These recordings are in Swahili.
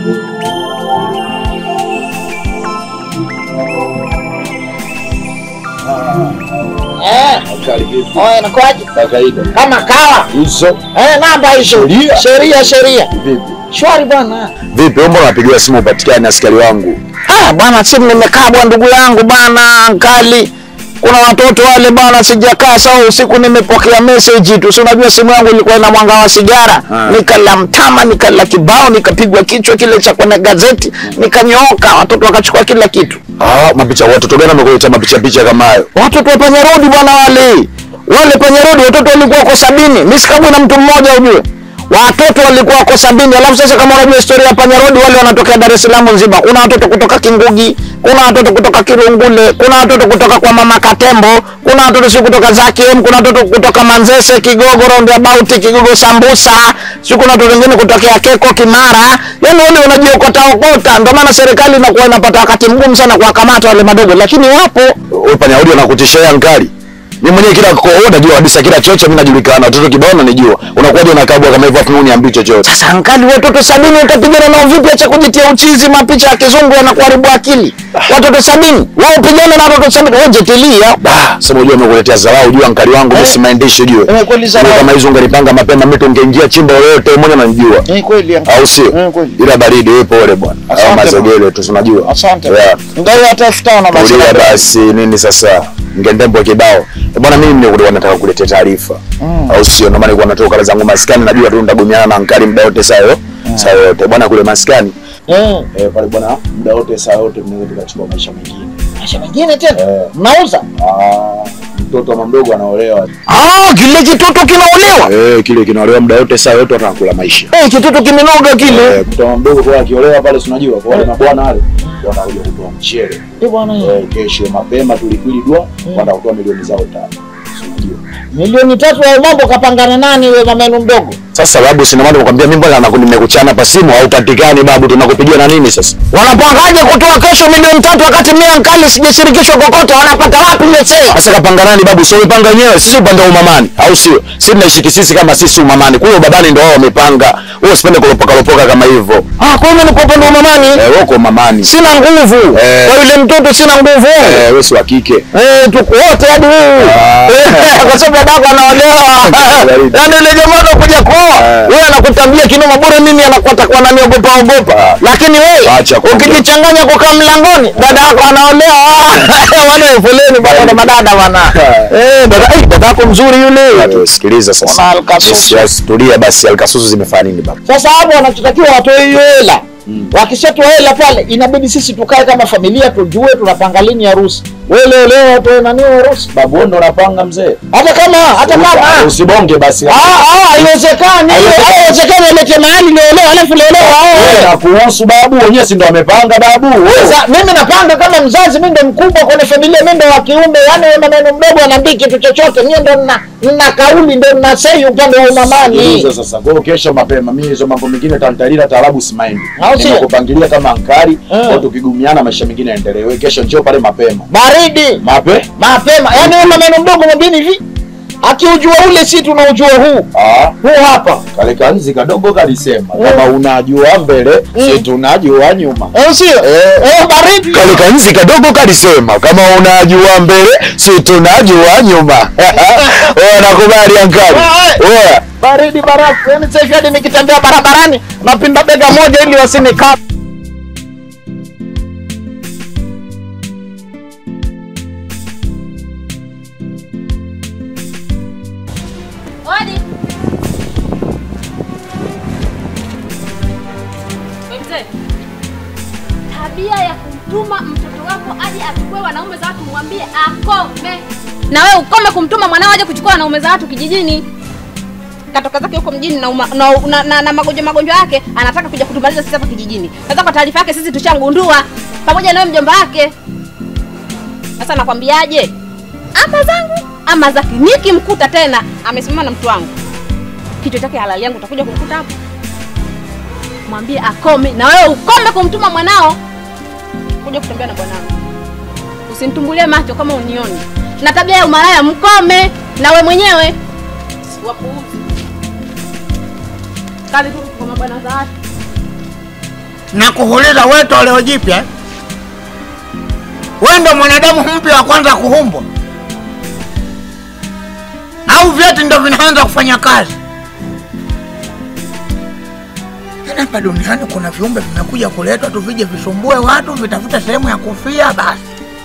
Eh, Ankali vipi? oya inakuwaje? Kawaida. Kama kawa. Hizo Eh, namba hizo. Sheria. Sheria, sheria. vipi? Shwari bwana. Vipi, mbona unapigiwa simu upatikane askari wangu? Ah, bwana simu nimekaa bwana ndugu yangu bwana Ankali. Kuna watoto wale bwana sijakaa sawa usiku nimepokea message tu. Si unajua simu yangu ilikuwa ina mwanga wa sigara. Ah. Nikala mtama, nikala kibao, nikapigwa kichwa kile cha kwenye gazeti, nikanyooka, watoto wakachukua kila kitu. Ah, mapicha watoto gani wamekuletea mapicha picha kama hayo? Watoto wa panyarodi bwana wale. Wale panyarodi watoto walikuwa wako sabini. Mimi sikabwi na mtu mmoja ujue. Watoto walikuwa wako sabini. Alafu sasa kama unajua historia ya panyarodi wale wanatokea Dar es Salaam nzima. Kuna watoto kutoka Kingugi, kuna watoto kutoka Kirungule, kuna watoto kutoka kwa mama Katembo, kuna watoto si kutoka Zakiem, kuna watoto kutoka Manzese, Kigogo, Roundabout, Kigogo Sambusa, si kuna watoto wengine kutokea Keko, Kimara. Yaani wale wanajiokota okota. Ndio maana serikali inakuwa inapata wakati mgumu sana kuwakamata wale madogo, lakini wapo Wewe panyarodi anakutisha yeye ankali. Mimi mwenyewe kila kwa wewe unajua kabisa kila chocho mimi najulikana. Watoto kibao nanijua. Unakuwaje unakabwa kama hivyo afu uniambii chochote? Sasa ankali, watoto sabini utapigana nao vipi? Acha kujitia uchizi, mapicha ya kizungu yanakuharibu akili. Watoto sabini wao upigane na watoto sabini, wewe jetilia. Ah, sema unajua umekuletea dharau jua ankali wangu mimi si maandishi ujue. Eh, kweli dharau. Kama hizo ungelipanga mapema mimi tungeingia chimba lolote mmoja ananijua. Ni kweli Au sio? Eh, kweli. Ila baridi wewe pole bwana. Asante Au mazogele tu tunajua. Asante. Yeah. Ndio hata elfu tano basi. Kulia basi nini sasa? Ngendembo kibao. Eh, Bwana mimi nilikuwa nataka kuletea taarifa. Au sio? Ndio maana nilikuwa natoka kale zangu maskani najua tu ndagumiana na ankali muda wote saa yote. Saa yote. Bwana kule maskani. Eh, Eh, pale bwana muda wote saa yote tunaweza tukachukua maisha mengine. maisha mengine tena. Eh. Mnauza? Ah, mtoto wa mdogo anaolewa. Ah, kile kitoto kinaolewa. Eh, kile kinaolewa muda wote saa yote atakula maisha. Eh, kitoto kimenoga kile. Eh, mtoto wa mdogo kwa akiolewa pale si unajua kwa wale mabwana wale wanakuja kutoa mchele. Eh, bwana. Eh, kesho mapema tulikwili dua wanaenda kutoa milioni zao tano. Si unajua. Milioni tatu ya mambo kapangana nani wewe mamenu mdogo? Sasa babu, sina maana nakwambia mimi mbona naku- nimekuchana pa simu haupatikani babu, tunakupigia na nini sasa? Wanapangaje kutoa kesho milioni tatu wakati mimi ankali sijashirikishwa kokote? Wanapata wapi mzee? Sasa kapanga nani babu? Sio umepanga wenyewe, sisi upande wa umamani, au sio? Sisi tunaishi sisi kama sisi umamani, kule babani ndio wao wamepanga. Wewe usipende kulopoka lopoka kama hivyo. Ah, kwa hiyo ni kwa upande wa mamani. Eh, wewe uko umamani. Sina nguvu. Eh. Kwa yule mtoto sina nguvu. Eh, wewe si wa kike. Eh, tuko wote hadi huyu. Ah. Eh, Kwa sababu dadako anaolewa. Baridi. Yaani yule jamaa anakuja kuoa. Eh. Wewe anakutambia kinoma bure mimi anakuwa kwa nani ogopa ogopa. Ah. Lakini wewe Acha kuongea. ukijichanganya kukaa mlangoni, dada yako anaolewa. Wale foleni bwana na madada bwana. Eh, dada eh, dada yako mzuri yule. Watu sikiliza Wana sasa. alkasusu. Yes, Tulia basi, alkasusu zimefanya nini babu? Sasa hapo wanachotakiwa watoe hiyo hela. Wakishatoa hela pale, inabidi sisi tukae kama familia, tujue tunapanga lini harusi. Wewe leo leo watoe nani harusi? Babu wewe ndo unapanga mzee. Hata kama hata kama Usibonge basi. Ah, ah, haiwezekani. Haiwezekani alete mahali leo leo alafu leo leo Wewe aoe. na kuhusu babu, wenyewe si ndo amepanga babu. Wewe Sasa mimi napanga kama mzazi, mimi ndo mkubwa kwenye familia, mimi ndo wa kiume, yani wewe maneno mdogo anaambii kitu chochote, mimi ndo nina nina kauli, ndo nina sei upande wa umamani. Sikiliza sasa, kwa hiyo kesho mapema, mimi hizo mambo mengine tantalila taarabu simaindi. Au sio? Nimekupangilia kama ankari, Eh. kwa tukigumiana maisha mengine yaendelee. Wewe kesho njoo pale mapema. Baridi Mape? mapema, yani wewe maneno mdogo mwambini hivi, akiujua ule si tunaujua huu Ah, huu hapa, kale kanzi kadogo kalisema kama unajua mbele, si tunajua nyuma. au sio? Eh, baridi Kale kanzi kadogo kalisema kama unajua mbele, si tunajua nyuma. Wewe nakubali ankari. Wewe baridi barafu, yani sasa hivi hadi nikitembea barabarani napinda bega moja ili wasinikaba. Odi. Wewe mzee. Tabia ya kumtuma mtoto wako aje achukue wanaume za watu mwambie akome. Na wewe ukome kumtuma mwanao aje kuchukua wanaume za watu kijijini. Katoka zake huko mjini na, uma, na, na, na, na magonjwa magonjwa yake anataka kuja kutumaliza sisi hapa kijijini. Sasa kwa taarifa yake sisi tushangundua pamoja na wewe mjomba wake. Sasa nakwambiaje? Ama zangu ama zake, nikimkuta tena amesimama na mtu wangu, kichwa chake halali yangu utakuja kumkuta hapo. Mwambie akome, na wewe ukome kumtuma mwanao kuja kutembea na bwanangu. Usinitumbulie macho kama unioni na tabia ya umalaya, mkome na we mwenyewe. Wapuuzi kazi tu kwa mabwana za watu. na kuuliza wewe toleo jipya eh? wewe ndo mwanadamu mpya wa kwanza kuumbwa au vyeti ndo vinaanza kufanya kazi Yaani hapa duniani kuna viumbe vimekuja kuletwa tu vije visumbue watu vitafute sehemu ya kufia basi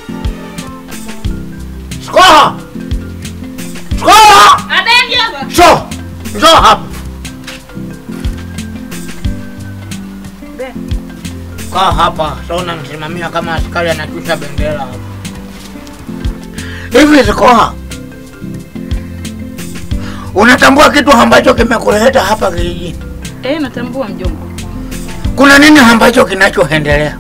skoha skoha Abe mjomba. so njoo hapa kaa hapa sa unamsimamia kama askari anashusha bendera hapa hivi zikoha unatambua kitu ambacho kimekuleta hapa kijijini Eh, natambua mjomba. kuna nini ambacho kinachoendelea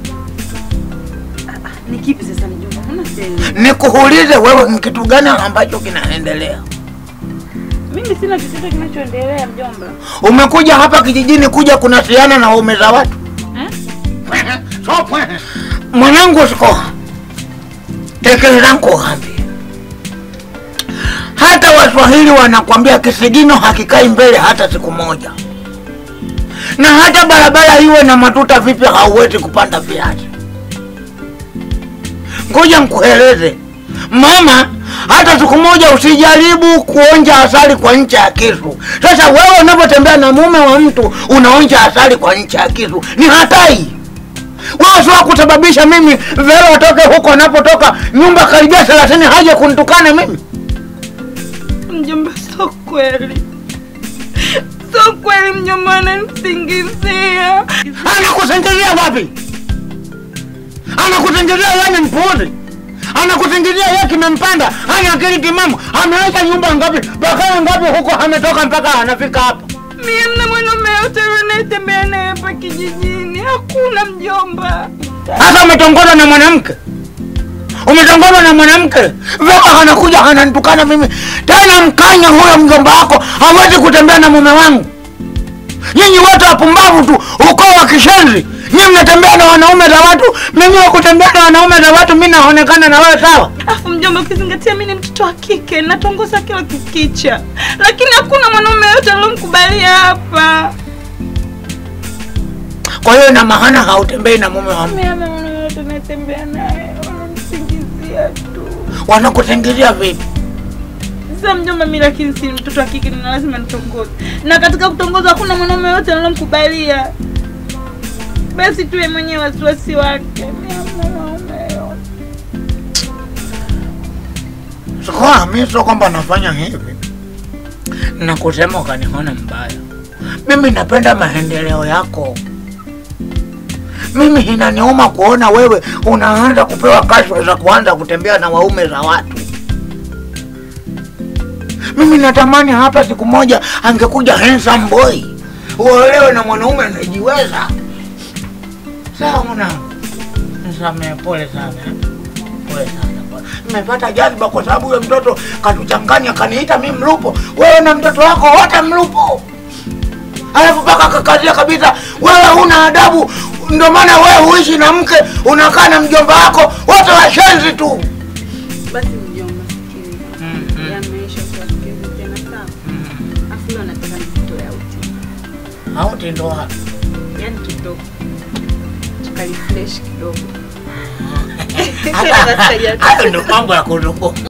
Ni kipi sasa mjomba? Mbona sielewi? nikuulize wewe ni kitu gani ambacho kinaendelea Mimi sina chochote kinachoendelea mjomba. umekuja hapa kijijini kuja kunasiana na waume za watu Eh? So, mwanangu sikoha tekeleza nkuambie hata waswahili wanakwambia kisigino hakikai mbele hata siku moja na hata barabara iwe na matuta vipi hauwezi kupanda viazi ngoja nkueleze mama hata siku moja usijaribu kuonja asali kwa ncha ya kisu sasa wewe unapotembea na mume wa mtu unaonja asali kwa ncha ya kisu ni hatari wewe sio kusababisha mimi vero atoke huko anapotoka nyumba karibia thelathini haje kunitukana mimi Mjomba, sio kweli, sio kweli. Mjomba ananisingizia. anakusingizia wapi anakusingizia yani mpuuzi anakusingizia yeye kimempanda hana akili timamu ameacha nyumba ngapi bakaya ngapi huko ametoka mpaka anafika hapa Mimi mna mwanaume yote anayetembea naye hapa kijijini, hakuna mjomba. Sasa umetongozwa na mwanamke, umetongozwa na mwanamke, vema anakuja ananitukana mimi tena. Mkanya huyo mjomba wako hawezi kutembea na mume wangu. Nyinyi wote wapumbavu tu, ukoo wa kishenzi. Nyinyi mnatembea na wanaume za watu, mimi wa kutembea na wanaume za watu, mi naonekana na wewe sawa? Afu mjomba, ukizingatia mimi ni mtoto wa kike, natongoza kila kukicha, lakini hakuna mwanaume yote aliyomkubalia hapa. Kwa hiyo ina maana hautembei na mume wa mtu, Mimi ama mwanaume yote anayetembea naye wananisingizia tu. wanakusingizia vipi? Sasa mjomba, mimi lakini si mtoto wa kike, na lazima nitongoze, na katika kutongoza hakuna mwanaume yote aliyomkubalia. Basi tuwe mwenyewe wasiwasi wake. Mimi hamna mwanaume yote. Sikuwa mi sio kwamba nafanya hivi na kusema ukaniona mbaya. Mimi napenda maendeleo yako. Mimi inaniuma kuona wewe unaanza kupewa kashfa za kuanza kutembea na waume za watu. Mimi natamani hapa siku moja angekuja handsome boy uolewe na mwanaume anajiweza. Sawa mwanangu, nisamehe, pole sana, eh. pole sana bwana. Nimepata jazba kwa sababu huyo mtoto katuchanganya, kaniita mi mlupo. Wewe na mtoto wako wote mlupo, alafu mpaka kakazia kabisa, wewe huna adabu. Ndio maana wewe huishi na mke, unakaa na mjomba wako, wote washenzi tu. Basi mjomba, sikiliza. Yameisha usiwasikilize tena sawa? Afu leo nataka nikutoe auti. Auti ndo wapi? Yaani kidogo. Tukalifresh kidogo. Hata- Hayo ndo mambo ya kuruku.